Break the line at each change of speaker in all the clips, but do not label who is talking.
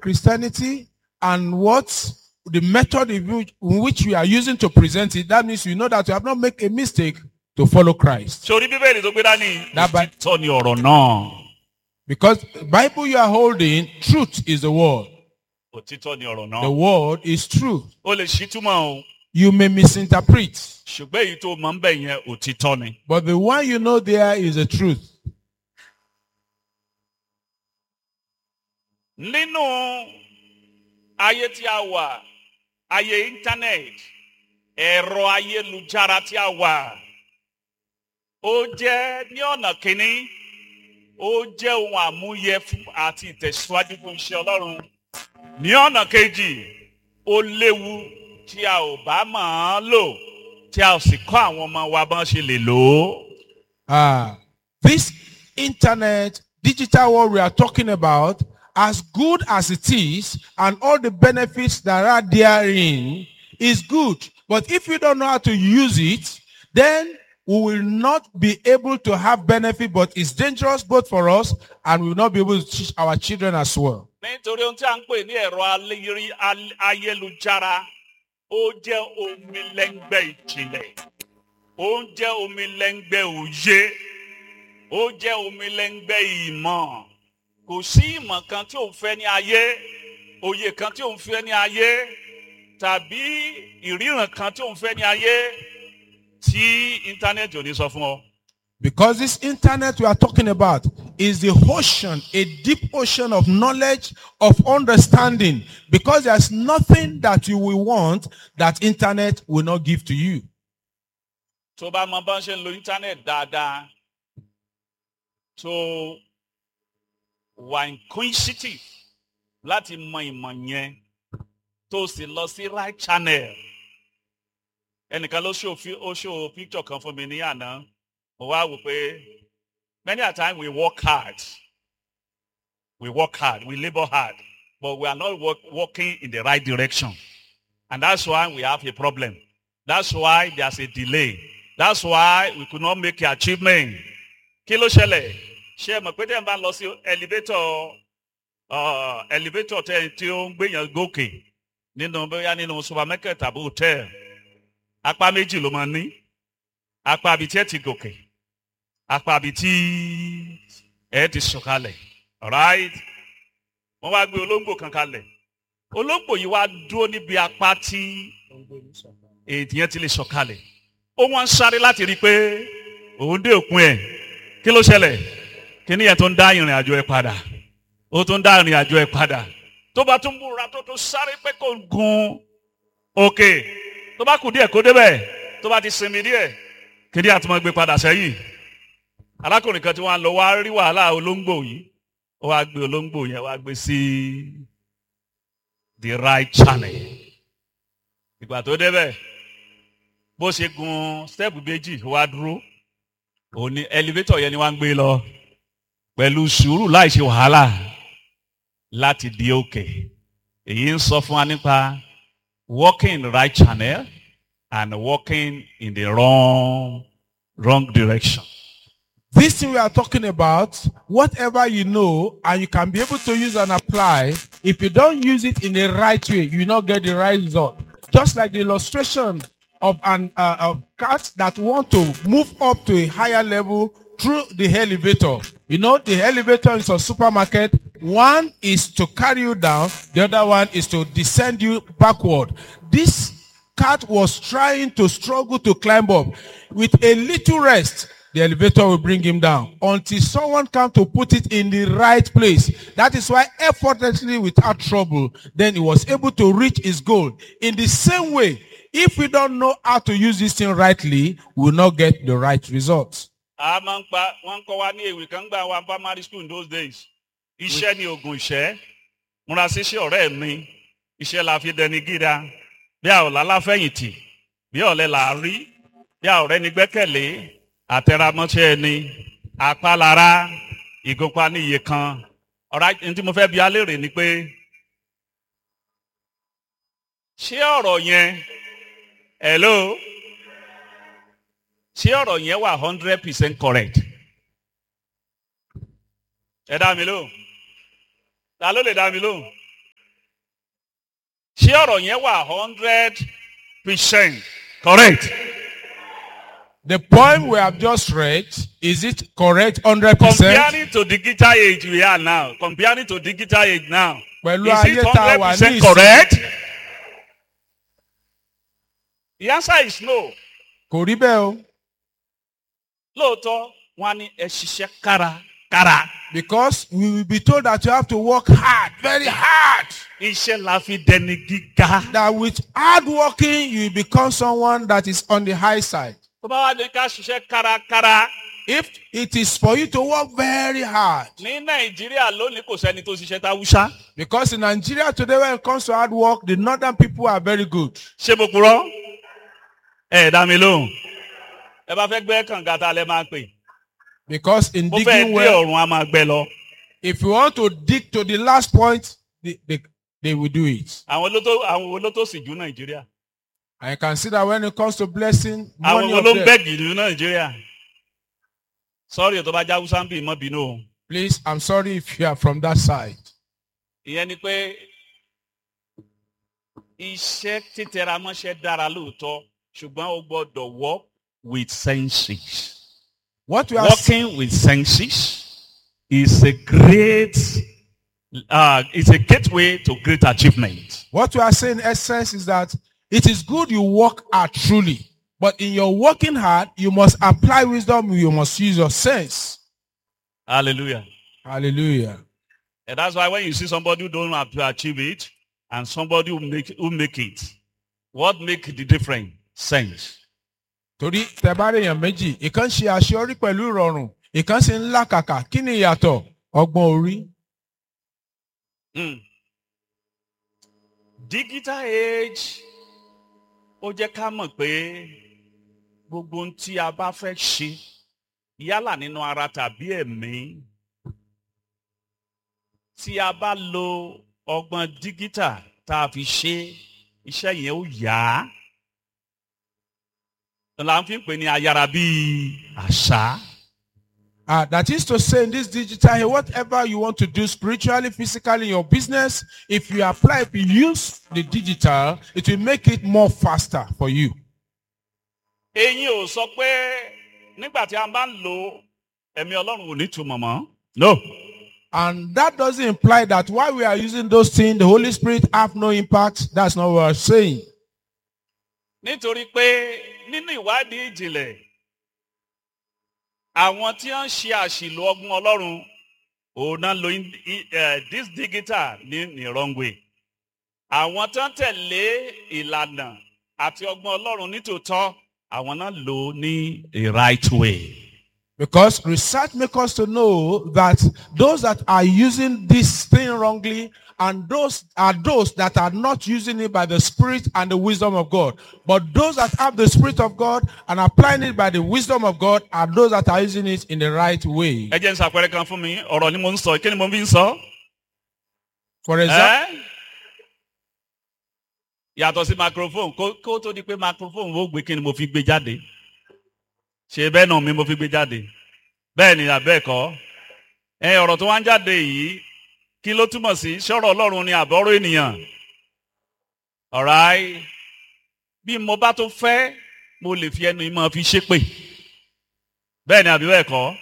Christianity and what the method in which, in which we are using to present it, that means you know that you have not made a mistake to follow Christ.
sórí bíbélì tó gbé dání
That Bi-
òtítọ́ ni ọ̀rọ̀ náà
Because the Bible you are holding, truth is the word.
òtítọ́ ni ọ̀rọ̀
The
náà
word is true.
ó lè ṣí túmọ̀ o
You may misinterpret,
ṣùgbọ́n èyí tó mọ̀ ń bẹ̀ yẹn òtítọ́ ni.
but the one you know there is the truth.
nínú ayé tí a wà ayé íńtánẹ́ẹ̀tì ẹ̀rọ ayélujára tí a wà ó jẹ́ ní ọ̀nà kínní ó jẹ́ ohun àmúyẹ fún àti ìtẹ̀síwájú fún iṣẹ́ ọlọ́run ní ọ̀nà kejì ó léwu tí a ò bá mọ̀ ọ́n lò tí a ò sì kọ́ àwọn ọmọ wa bọ́n ṣe lè lò ó.
Ah, this internet, digital world we are talking about, as good as it is, and all the benefits that are therein is good. But if you don't know how to use it, then we will not be able to have benefit, but it's dangerous both for us and we will not be able to teach our children as well.
nítorí ohun tí a ń pè ní ẹ̀rọ aléyìí- al- ayélujára ó jẹ́ omi lẹ́ngbẹ́ ìjìnlẹ̀ ó ń jẹ́ omi lẹ́ngbẹ́ òye ó jẹ́ omi lẹ́ngbẹ́ ìmọ̀ kò sí ìmọ̀ kan tí òun fẹ́ ní ayé òye kan tí òun fẹ́ ní ayé tàbí ìríran kan tí òun fẹ́ ní ayé tí íńtánẹ́ẹ̀tì ò ní sọ fún ọ.
Because this internet we are talking about is the ocean, a deep ocean of knowledge, of understanding. Because there's nothing that you will want that internet will not give to you.
tó bá mọ bá ń ṣe ń lo íńtánẹ́ẹ̀tì dáadáa tó wà inquisitive láti mọ ìmọ̀ yẹn tó sì lọ sí right channel ẹnìkan ló ṣó fi- ó ṣó picture kan fún mi ní àná mo wá wò pé many a time we work hard we work hard we labour hard but we are not work, working in the right direction and that's why we have a problem that's why there's a delay that's why we could not make achievement kí ló ṣẹlẹ̀ ṣé ẹ mọ̀ pé tẹ́ ẹ bá lọ sí elevator uh, elevator tẹ́ ẹ tí ó ń gbéyàn gòkè nínú bóyá nínú supermarket tàbí hotel apá méjì ló máa ní apá àbí tí ẹ ti gòkè apá àbí tí ẹ ti sọ̀kalẹ̀ alright wọ́n wá gbé olóńgbò kan kalẹ̀ olóńgbò yìí wá dúró níbi apá tí èèyàn ti lè sọ̀kalẹ̀ ó wọ́n ń sáré láti rí i pé òun dé òpin ẹ̀ kí ló ṣẹlẹ̀ kí ni yẹn tó ń dá ìrìn àjò ẹ̀ padà ó tún dá ìrìn àjò ẹ̀ padà tó bá tún múra tó tún sáré pé kò gun òkè tó bá kù díẹ̀ kó débẹ̀ tó bá ti sinmi díẹ̀ kí ni àtúmọ̀ gbé padà sẹ́yìn arákùnrin kan tí wọ́n á lọ wá rí wàhálà olóńgbò yìí ó wá gbé olóńgbò yẹn wá gbé sí the right channel ìgbà tó débẹ̀ bó ṣe gun step méjì ó wá dúró òun ni elevator yẹn ni wọ́n ń gbé lọ pẹ̀lú sùúrù láì ṣe wàhálà láti di òkè èyí ń sọ fún wa nípa walking in the right channel and walking in the wrong wrong direction.
This thing we are talking about, whatever you know, and you can be able to use and apply, if you don't use it in the right way, you will not get the right result. Just like the illustration of an uh, of cats that want to move up to a higher level through the elevator. You know, the elevator is a supermarket. One is to carry you down. The other one is to descend you backward. This cat was trying to struggle to climb up. With a little rest, the elevator will bring him down until someone come to put it in the right place. That is why effortlessly without trouble, then he was able to reach his goal. In the same way, if we don't know how to use this thing rightly, we will not get the right results.
a máa ń pa wọ́n ń kọ́ wa ní èwe kan gbà wa primary school in those days iṣẹ́ ni oògùn ìṣẹ́ múra sí iṣẹ́ ọ̀rẹ́ mi iṣẹ́ la fi dẹni gíga bí a ò láláfẹ̀yìntì bí ọ̀lẹ là á rí bí a ò rẹ́ni gbẹ́kẹ̀lé àtẹramọ́ṣẹ́ ẹni apálára ìgúnpá ní iye kan ọ̀rá ní tí mo fẹ́ bi alérè ni pé ṣé ọ̀rọ̀ yẹn hello ṣé ọ̀rọ̀ yẹn wà hundred percent correct? ẹ dá mi lóhùn ta ló lè dá mi lóhùn ṣé ọ̀rọ̀ yẹn wà hundred percent correct
The poem we have just read, is it correct 100%?
comparing to digital age we are now comparing to digital age now
Pẹ̀lú
is
ayé
it
tá a
hundred
wà ní
percent
ìsìn.
correct the answer is no
Kò rí bẹ́ẹ̀ o.
lóòótọ́ wọn á ní ẹ ṣiṣẹ́ kárakára
Because we will be told that you have to work hard, very hard.
iṣẹ́ la fi dẹni gíga.
That with hard working, you will become someone that is on the high side.
tó bá wá ní ká ṣiṣẹ́ kárakára
If it is for you to work very hard,
ní nàìjíríà lónìí kò sẹ́ni tó ṣiṣẹ́ táwùṣá.
because in Nigeria today when it comes to hard work, the northern people are very good.
ṣé mo purọ́? ẹ dá mi lóhùn. ẹ bá fẹ́ gbẹ́ kànga ta lẹ máa pè.
Because in
mo fẹ́
digging
dé
well,
ọ̀run a máa gbẹ lọ.
if you want to dig to the last point, they, they, they will do it.
àwọn olótó àwọn olótó sì jù nàìjíríà.
And you can see that when it comes to blessing,
àwọn
money of them,
olóńgbẹ́gì jù nàìjíríà. sọ́ọ̀rì tó bá já húsá ń bì mọ́ bínú o.
please, I'm sorry if you are from that side.
ìyẹn ni pé iṣẹ́ títẹra mọ́ṣẹ́ dára lóòótọ́ ṣùgbọ́n o gbọ́dọ̀ work with senses.
What we are
Working with senses is a great, uh, it's a gateway to great achievement.
What we are saying, in essence, is that it is good you work hard truly, but in your working hard, you must apply wisdom. You must use your sense.
Hallelujah.
Hallelujah.
And that's why when you see somebody who don't have to achieve it and somebody who make, who make it, what make the difference? Sense.
Torí tẹ bá rí èèyàn méjì, ìkan ṣe àṣeyọrí pẹ̀lú ìrọ̀rùn, ìkan sì ń làkàkà. Kí ni ìyàtọ̀? Ọgbọ́n orí.
Mm. Digital age ó jẹ́ ká mọ̀ pé gbogbo ohun tí a bá fẹ́ ṣe yálà nínú ara tàbí ẹ̀mí tí a bá lo ọgbọ́n digital tá a fi ṣe iṣẹ́ yẹn ó yá là ń fi pè ní ayára bíi àṣà.
Uh, that is to say, in this digital, age, whatever you want to do spiritually, physically, in your business, if you apply, if you use the digital, it will make it more faster for you.
eyín ò sọ pé nígbà tí a bá ń lo ẹ̀mí ọlọ́run ò ní túmọ̀ mọ́. no.
And that doesn't imply that while we are using those things, the Holy Spirit have no impact. That's not what we're saying.
nítorí pé nínú ìwádìí ìjìnlẹ̀ àwọn tí wọ́n ń ṣe àṣìlò ọgbọ́n ọlọ́run òun náà lo in- i- eh, this digital ní ní wrong way àwọn tí wọ́n tẹ̀lé ìlànà àti ọgbọ́n ọlọ́run nítòótọ́ àwọn náà lò ó ní a right way.
Because research makes us to know that those that are using this thing wrongly and those are those that are not using it by the Spirit and the wisdom of God. But those that have the Spirit of God and applying it by the wisdom of God are those that are using it in the right way.
ẹ jẹ́ n ṣàpẹẹrẹ kan fún mi ọ̀rọ̀ ni mo ń sọ kí ni mo fi ń sọ.
For example,
Ẹ́? yàtọ̀ sí microphone kó kó tó di pé microphone ó gbé kí ni mo fi gbé jáde ṣe bẹ́ẹ̀ náà mi mo fi gbé jáde bẹ́ẹ̀ ni àbẹ́ẹ̀kọ́ ẹ ọ̀rọ̀ tó wá ń jáde yìí kí ló túmọ̀ sí ṣọ́rọ̀ ọlọ́run ni àbọ̀rọ̀ ènìyàn alright bí mo bá tó fẹ́ mo lè fi ẹnu ìmọ̀ fi ṣépè bẹ́ẹ̀ ni àbí bẹ́ẹ̀ kọ́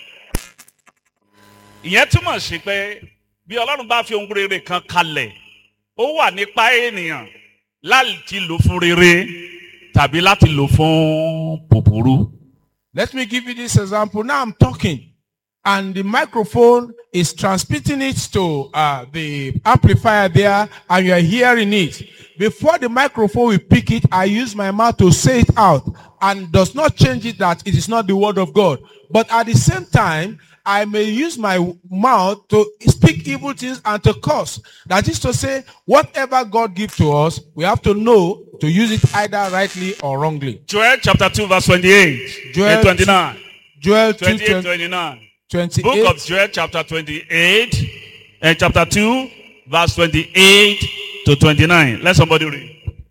ìyẹn túmọ̀ sí pé bí ọlọ́run bá fi ohun rere kan kalẹ̀ ó wà nípa ènìyàn láti lò fún rere tàbí láti lò fún búburú.
let me give you this example. Now I'm talking and the microphone is transmitting it to uh, the amplifier there and you are hearing it. Before the microphone will pick it, I use my mouth to say it out and does not change it that it is not the word of God. But at the same time, I may use my mouth to speak evil things and to curse. That is to say, whatever God gives to us, we have to know to use it either rightly or wrongly.
Joel chapter 2 verse 28
Joel
and 29.
Joel 2,
28,
20,
29.
28.
Book of Joel chapter 28 and chapter 2 verse 28 to 29. Let somebody read.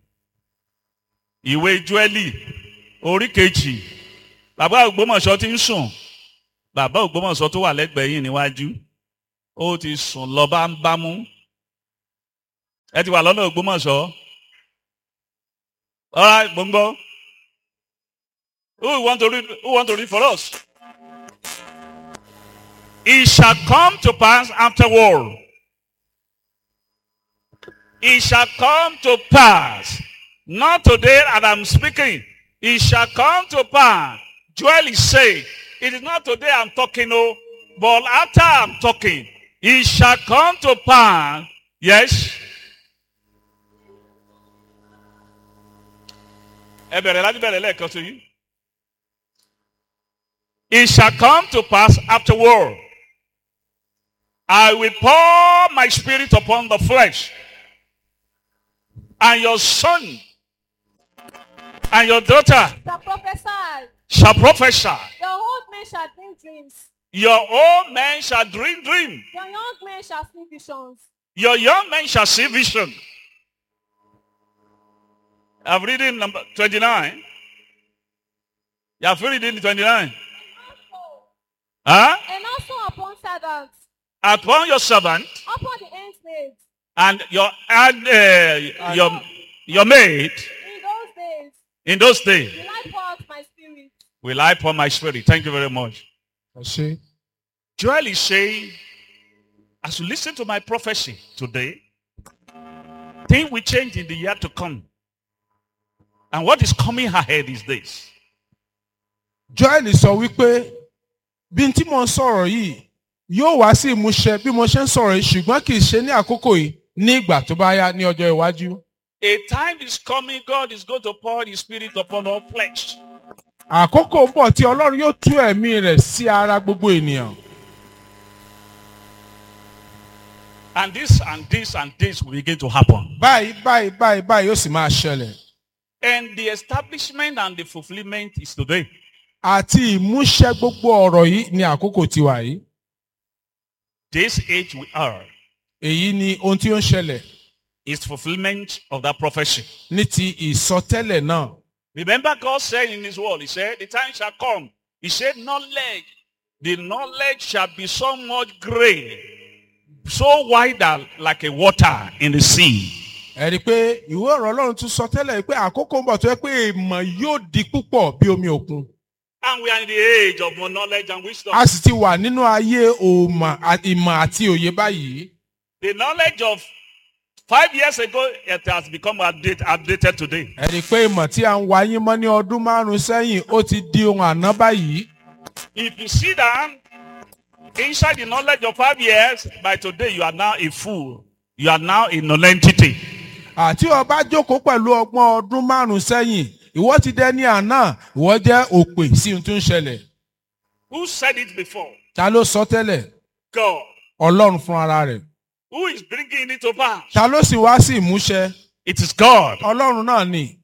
Ìwé Joeli orí kejì. Bàbá Ògbómọ̀ṣọ́ ti ń sùn. Bàbá Ògbómọ̀ṣọ́ tó wà lẹ́gbẹ̀ẹ́ yìí níwájú. Ó ti sùn lọ bá ń bámú. Ẹ ti wà lọ́nà Ògbómọ̀ṣọ́. All right, Bumbo. Who want to read? Who want to read for us? It shall come to pass afterward. It shall come to pass. Not today that I'm speaking. It shall come to pass. Joel is saying, it is not today I'm talking, oh, but after I'm talking, it shall come to pass. Yes. Ẹ bẹ̀rẹ̀ láti bẹ̀rẹ̀ lẹ́ẹ̀kan sí yìí. It shall come to pass afterward. I will pour my spirit upon the flesh. And your son and your daughter
shall prophesy.
shall prophesy.
Your old men shall dream dreams.
Your old men shall dream dream.
Your young men shall see visions.
Your young men shall see vision. I'm reading number 29. You have reading 29. Huh?
And also upon servants,
Upon your servant
upon the handmaids,
and your and uh, your your maid
in those days,
in those days
will I pour out my spirit.
will I pour my spirit. Thank you very much.
Ẹ ṣé.
Joel is saying, as you listen to my prophecy today, things will change in the year to come. And what is coming ahead is this.
Joel sọ wípé bí n tí mo ń sọ̀rọ̀ yìí yóò wá sí ìmúṣẹ bí mo ṣe ń sọ̀rọ̀ yìí ṣùgbọ́n kì í ṣe ní àkókò yìí ní ìgbà tó bá yá ní ọjọ́ iwájú.
A time is coming, God is going to pour his spirit upon all flesh.
Àkókò ń bọ̀ tí Ọlọ́run yóò tú ẹ̀mí rẹ̀ sí ara gbogbo ènìyàn.
And this and this and this will begin to happen.
Báyìí báyìí báyìí báyìí yóò sì máa ṣẹlẹ̀.
And the establishment and the fulfillment is today.
Àti ìmúṣẹ gbogbo ọ̀rọ̀ yìí ní àkókò tiwa yìí.
This age we are
Èyí ni ohun tí ó ń ṣẹlẹ̀
is fulfillment of that prophecy.
ní ti ìsọtẹ́lẹ̀ náà.
Remember God said in his word, he said, the time shall come. He said, knowledge, the knowledge shall be so much great, so wide that like a water in the sea.
Ẹ rí i pé ìwé ọ̀rọ̀ Ọlọ́run tún sọ tẹ́lẹ̀ pé àkókò ń bọ̀ tó yẹ pé ìmọ̀ yóò di púpọ̀ bí omi òkun.
And we are in the age of more knowledge and wisdom.
A sì ti wà nínú ayé òmà à- ìmọ̀ àti òye báyìí.
The knowledge of five years ago, it has become outdated, outdated today.
Ẹ rí i pé ìmọ̀ tí a ń wáyé mọ́ ní ọdún márùn-ún sẹ́yìn ó ti di ohun àná báyìí.
If you sit down inside the knowledge of five years, by today you are now a fool. You are now a non-entity.
Àti ọba jókòó pẹ̀lú ọgbọ́n ọdún márùn-ún sẹ́yìn, ìwọ ti dẹni àná, ìwọ jẹ́ òpè sí ohun tó ń ṣẹlẹ̀.
Who said it before?
Ta ló sọ tẹ́lẹ̀?
God.
Ọlọ́run fún ara rẹ̀.
Who is bringing it to pass?
Ta ló sì wá sí ìmúṣẹ?
It is God.
Ọlọ́run náà ni.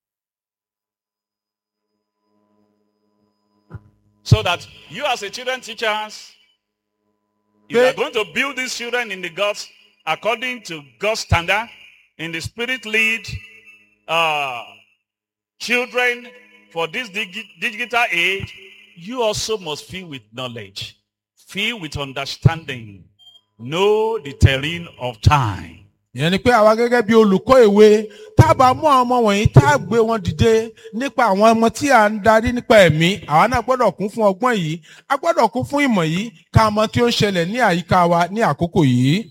So that you as a children teachers, if you
Pé-
are going to build these children in the God's, according to God's standard, in the spirit lead, uh, children for this digi- digital age, you also must fill with knowledge, fill with understanding, know the terrain of time.
ìyẹn ni pé àwa gẹ́gẹ́ bí olùkọ́ ìwé tá a bá mú àwọn ọmọ wọ̀nyí tá a gbé wọn dìde nípa àwọn ọmọ tí à ń darí nípa ẹ̀mí àwa náà gbọ́dọ̀ kún fún ọgbọ́n yìí a gbọ́dọ̀ kún fún ìmọ̀ yìí ká mọ tí ó ń ṣẹlẹ̀ ní àyíká wa ní àkókò yìí.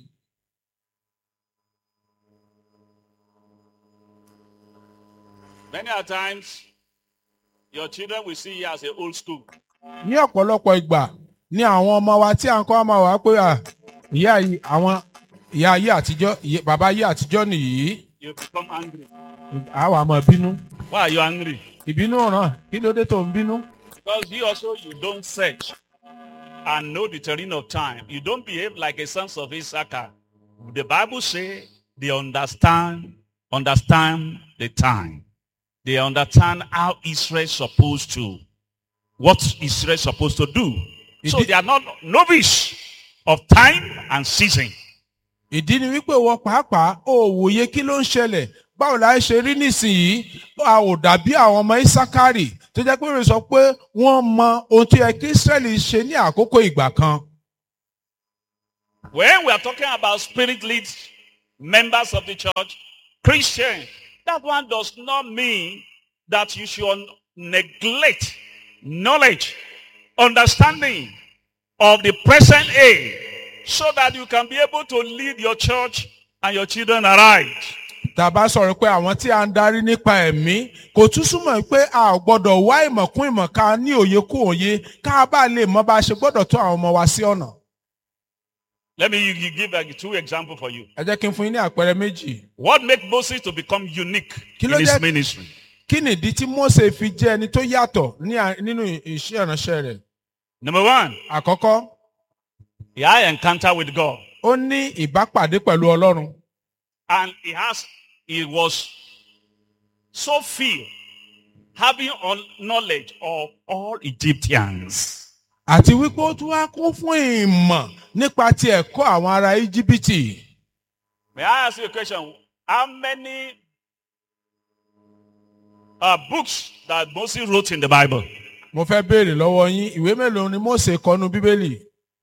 Many a times, your children will see you as a old school.
ní ọ̀pọ̀lọpọ̀ ìgbà ní àwọn ọmọ wa tí à ń kọ́ máa wà pé à, ìyá yìí àwọn ìyá ayé àtijọ́ ìyé- bàbá ayé àtijọ́ nìyí
You become angry.
àwa máa bínú
Why are you angry?
ìbínú ràn kí ló dé tó ń bínú.
Because you also, you don't search and know the terrain of time. You don't behave like a sons of Issachar. The Bible say they understand, understand the time. They understand how Israel supposed to, what Israel supposed to do. So
It-
they are not novice of time and season.
ìdí ni wípé wọ pàápàá ò wòye kí ló ń ṣẹlẹ̀ báwo la ṣe rí nísìnyí a ò dàbí àwọn ọmọ isakari tó jẹ́ pé ó sọ pé wọ́n mọ ohun tó yẹ kí israẹli ṣe ní àkókò ìgbà kan.
When we are talking about spirit lead members of the church, Christians, that one does not mean that you should neglect knowledge, understanding of the present age so that you can be able to lead your church and your children aright.
tá a bá sọ̀rọ̀ pé àwọn tí a ń darí nípa ẹ̀mí kò tún súnmọ́ pé a ò gbọ́dọ̀ wá ìmọ̀ kún ìmọ̀ ká ní òye kún òye ká bá lè mọ bá a ṣe gbọ́dọ̀ tó àwọn ọmọ wa sí ọ̀nà.
Let me you- you give like two examples for you.
ẹ jẹ́ kí n fún yín ní àpẹẹrẹ méjì.
What made Moses to become unique
Kí
in
ló
his
jẹ́-
ministry?
kí nìdí tí Mósè fi jẹ́ ẹni tó yàtọ̀ ní à- nínú iṣẹ́ ìránṣẹ́ rẹ̀?
Number one,
àkọ́kọ́
he had an encounter with God.
ó ní ìbápàdé pẹ̀lú Ọlọ́run.
And he has, he was so filled, having all knowledge of all Egyptians.
àti wípé ó tún wá kún fún ìmọ̀ nípa ti ẹ̀kọ́ àwọn ará íjíbítì.
May I ask you a question? How many uh, books that Moses wrote in the Bible?
mo fẹ́ béèrè lọ́wọ́ yín ìwé mélòó ni Mósè kọnu bíbélì?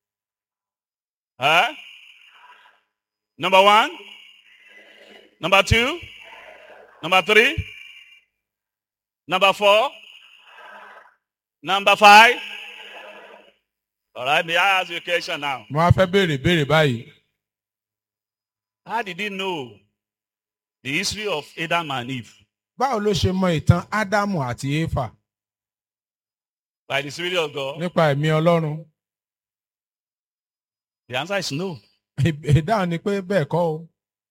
Huh? Number one? Number two? Number three? Number four? Number five? All right, may I ask you a question now?
mo wá fẹ́ béèrè béèrè báyìí.
How did he know the history of Adam and Eve?
báwo ló ṣe mọ ìtàn ádámù àti éfà
By the Spirit of God?
nípa ẹ̀mí ọlọ́run?
The answer is no.
ìdáhùn ni pé bẹ́ẹ̀ kọ́ o.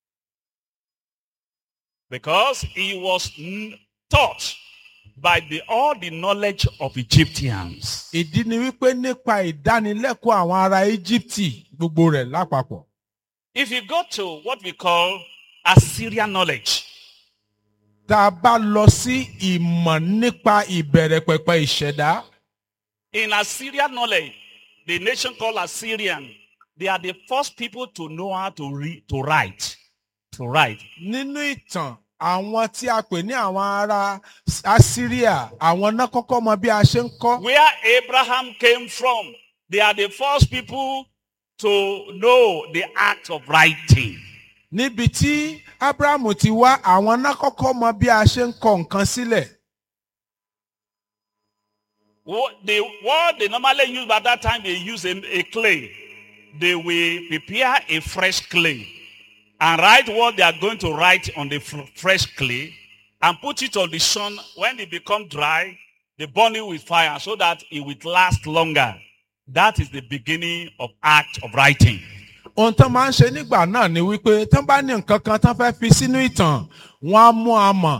Because he was n- taught by the, all the knowledge of Egyptians.
ìdí ni wípé nípa ìdánilẹ́kọ̀ọ́ àwọn ará íjíbítì gbogbo rẹ̀ lápapọ̀.
If you go to what we call Assyrian knowledge,
tá a bá lọ sí ìmọ̀ nípa ìbẹ̀rẹ̀ pẹ̀pẹ̀ ìṣẹ̀dá
in Assyrian knowledge, the nation called Assyrian, they are the first people to know how to read, to write, to write.
nínú ìtàn àwọn tí a pè ní àwọn ará assyria àwọn náà kọ́kọ́ mọ bí a ṣe ń kọ́.
Where Abraham came from, they are the first people to know the act of writing.
níbi tí abrahamu ti wá àwọn náà kọ́kọ́ mọ bí a ṣe ń kọ nǹkan sílẹ̀.
What they, what they normally use by that time, they use a, a clay. They will prepare a fresh clay and write what they are going to write on the fr- fresh clay and put it on the sun. When it become dry, they burn it with fire so that it will last longer. That is the beginning of act of writing.
ohun tán máa ń ṣe nígbà náà ni wípé tán bá ní nǹkan kan tán fẹ́ fi sínú ìtàn wọ́n á mú amọ̀